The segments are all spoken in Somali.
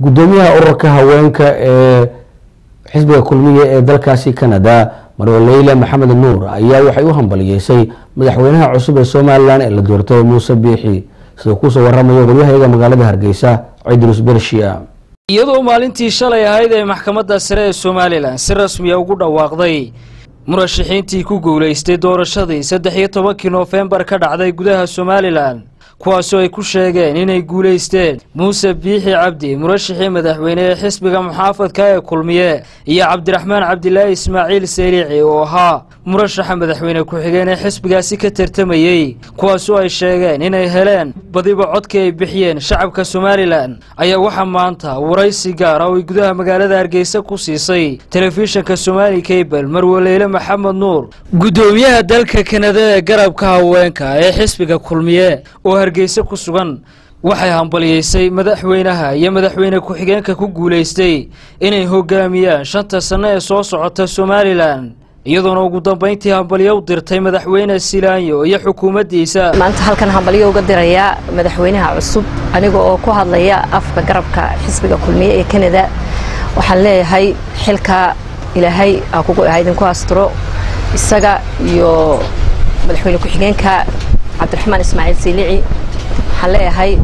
gudoomiyaha ururka haweenka ee xisbiga kulmiya ee dalkaasi canada marwe leyla maxamed nuur ayaa waxay u hambaliyeysay madaxweynaha cusub ee somalilan ee la doortay muuse biixi siduu kusoo waramayo waryahayaga magaalada hargeysa cidrus bershiya iyadoo maalintii shalay ahayd ee maxkamadda sare ee somalilan si rasmiya ugu dhawaaqday murashaxiintii ku guulaystay doorashadii saddex iyo tobankii noofembar ka dhacday gudaha somalilan kuwaasoo ay ku sheegeen inay guulaysteen muuse biixi cabdi murashaxii madaxweyne ee xisbiga muxaafadka ee kulmiye iyo cabdiraxmaan cabdilaahi ismaaciil seylici oo ahaa murashaxa madaxweyne ku-xigeen ee xisbigaasi ka tartamayey kuwaasoo ay sheegeen inay heleen badiba codkii ay bixiyeen shacabka somalilan ayaa waxaa maanta waraysi gaara oo ay gudaha magaalada hargeysa ku siisay telefishinka somaali kabel marwaleyle maxamed nuur gudoomiyaha dalka kanada ee garabka haweenka ee xisbiga kulmiye oo hargeysa ku sugan waxay hambaliyeysay madaxweynaha iyo madaxweyne ku-xigeenka ku guulaystay inay hogaamiyaan shanta sanno ee soo socota somalilan iyadoona ugu dambayntii hambalyo u dirtay madaxweyne silaanyo iyo xukuumaddiisa maanta halkan hambalyo uga dirayaa madaxweynaha cusub aniga oo ku hadlaya afka garabka xisbiga kulmiye ee kanada waxaan leeyahay xilka ilaahay aa kugu ah idinku asturo isaga iyo madaxweyne ku-xigeenka cabdiraxmaan ismaaciil siilici waxaan leeyahay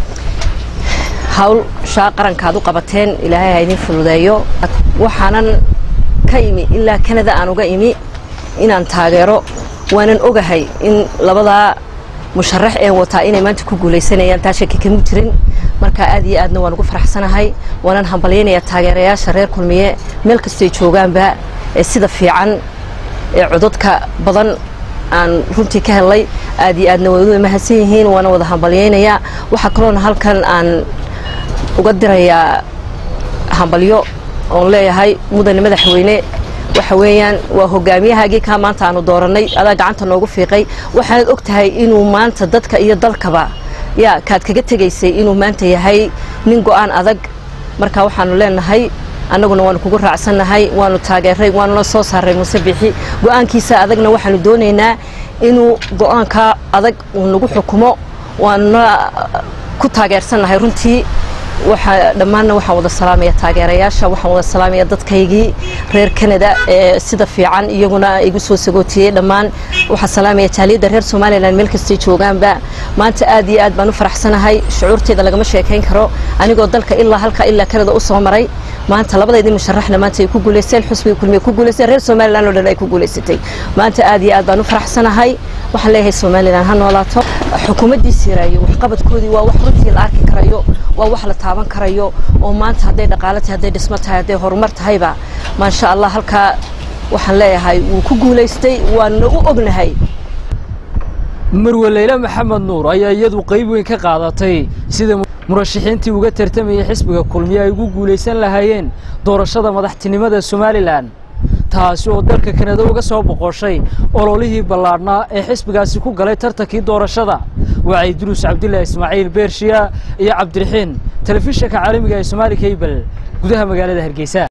hawl shaa qarankaad u qabateen ilaahay ha idin fududeeyo waxaanan ka imi ilaa kanada aan uga imi inaan taageero waanan ogahay in labadaa musharax ee wataa inay maanta ku guulaysanayaan taa shaki kama jirin marka aad iyo aadna waan ugu faraxsanahay waanan hambalyaynayaa taageerayaasha reer kulmiye meel kastay joogaanba ee sida fiican ee cododka badan aan runtii ka helay aad iyo aadna way u mahadsan yihiin waana wada hambalyaynayaa waxaa kaloona halkan aan uga dirayaa hambalyo oon leeyahay mudane madaxweyne waxa weeyaan waa hogaamiyahaagii kaa maanta aanu doorannay adaa gacanta noogu fiiqay waxaanad og tahay inuu maanta dadka iyo dalkaba yaa kaad kaga tegaysay inuu maanta yahay nin go-aan adag marka waxaanu leenahay annaguna waanu kugu raacsannahay waanu taageeray waanuna soo saaray muuse bixi go-aankiisa adagna waxaanu doonaynaa inuu go-aankaa adag uu nagu xukumo waanuna ku taageersannahay runtii waxaa dhammaanna waxaan wada salaamaya taageerayaasha waxaan wada salaamaya dadkaygii reer canada ee sida fiican iyaguna igu soo sagootiyey dhammaan waxaan salaamaya jaaliyadda reer somalilan meel kastay joogaanba maanta aad iyo aad baan u faraxsanahay shucuurteeda lagama sheekayn karo anigoo dalka ilaa halka ilaa canada u soo maray maanta labadaydii musharaxna maanta ay ku guulaysteen xusbiga kulmiye ku guulaysteen reer somalilan oo dhan ay ku guulaysatay maanta aad iyo aad baan u faraxsanahay waxaan leeyahay somalilan ha noolaato xukuumaddii siiraayo waxqabadkoodii waa wax runtii la arki karayo waa wax la taaban karayo oo maanta hadday dhaqaalo tahay hadday dhismo tahay hadday horumar tahayba maasha allah halkaa waxaan leeyahay wuu ku guulaystay waanuna u ognahay marwaleyle maxamed nuur ayaa iyadu qayb weyn ka qaadatay sida murashaxiintii uga tartamayay xisbiga kulmiye ay ugu guulaysan lahaayeen doorashada madaxtinimada somalilan taasi oo dalka kanada uga soo boqoshay ololihii ballaadhnaa ee xisbigaasi ku galay tartankii doorashada wacay duruus cabdilaahi ismaaciil beershiya iyo cabdiraxiin telefishinka caalamiga ee somaali kabel gudaha magaalada hargeysa